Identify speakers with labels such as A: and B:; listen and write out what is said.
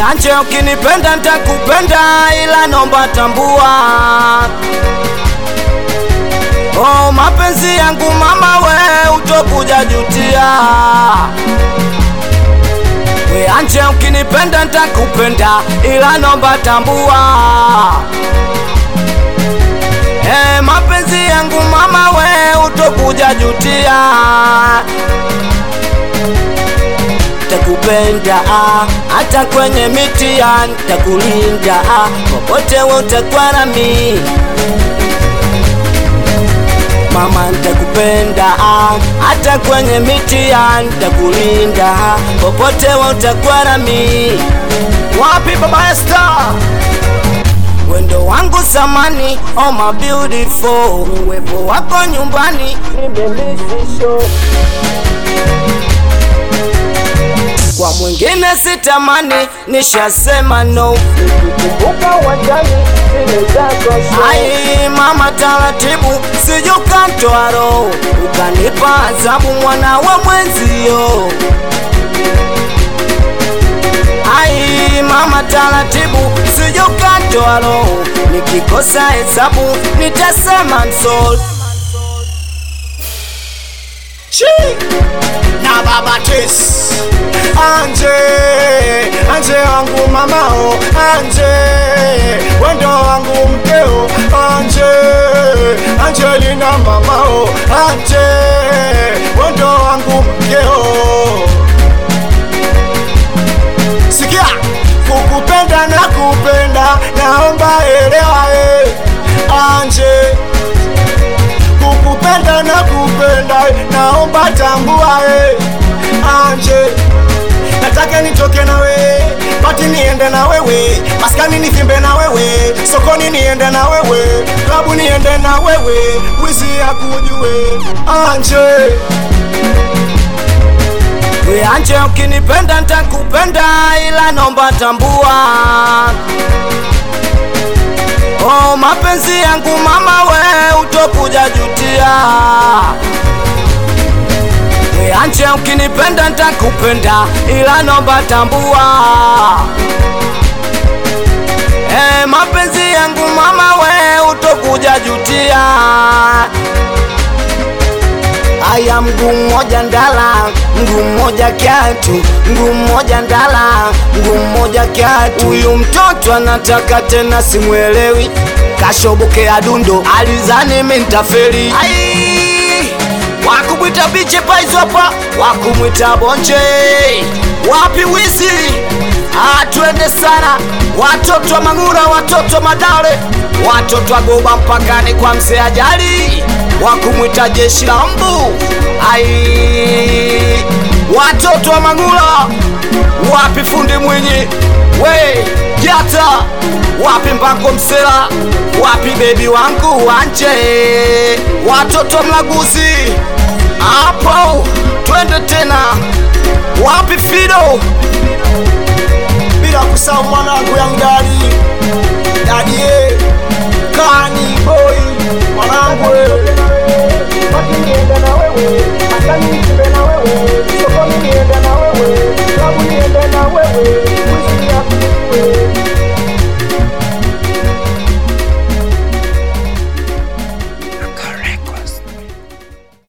A: we anje ukinipenda ntakupenda ila nomba tambua oh, mapenzi yangu mama we utokuja jutia we anje ukinipenda ntakupenda ila nomba tambua Eh, mapenzi yangu mama we utokuja jutia takupenda ah, hata kwenye mitihani takulinda ah, popote we utakuwa nami mama ntakupenda ah, hata kwenye mitihani takulinda ah, popote we utakuwa nami wapi baba Esther wendo wangu samani oh my beautiful uwepo wako nyumbani nimemisisho kwa mwingine sitamani nishasema no ukikumbuka uwanjani zile zako ai mama taratibu sijukantoa roho ukanipa adhabu mwana wa mwenzio ai mama taratibu sijukatoa roho nikikosa hesabu nitasema msol
B: na baba tes anje anje wangu mamao anje wendo wangu mkeo anje angelina mamao anje wendo wangu mkeo sikia kukupenda na kupenda naomba elewa eh, anje kukupenda na kupenda naomba tambua eh, anje nataka nitoke na wewe pati niende na wewe maskani nivimbe na wewe sokoni niende na wewe klabu niende na wewe wizi ya kujue anje
A: we anje ukinipenda ntakupenda ila nomba tambua oh, mapenzi yangu mama we utokuja jutia we anje ukinipenda ntakupenda ila nomba tambua eh, mapenzi yangu mama we utokuja jutia Aya, mguu mmoja ndala, mguu mmoja kiatu, mguu mmoja ndala, mguu mmoja kiatu. Huyu mtoto anataka tena, simwelewi, kashobokea dundo, alizani mimi nitafeli. Ai, wakumwita biche paizo hapa, wakumwita bonje, wapi wizi? Ah, twende sana, watoto wa Mang'ura, watoto wa Madale, watoto wa Goba mpakani kwa mzee Ajali wakumwita jeshi la mbu ai watoto wa Mang'ula wapi fundi Mwinyi we Jata wapi Mpango Msela wapi bebi wangu wanje watoto wa Mlaguzi hapo twende tena wapi Fido
B: bila kusahau mwanangu yang dadi dadie kani boy mwanangu wewe.
A: Basi niende na wewe, hata niishi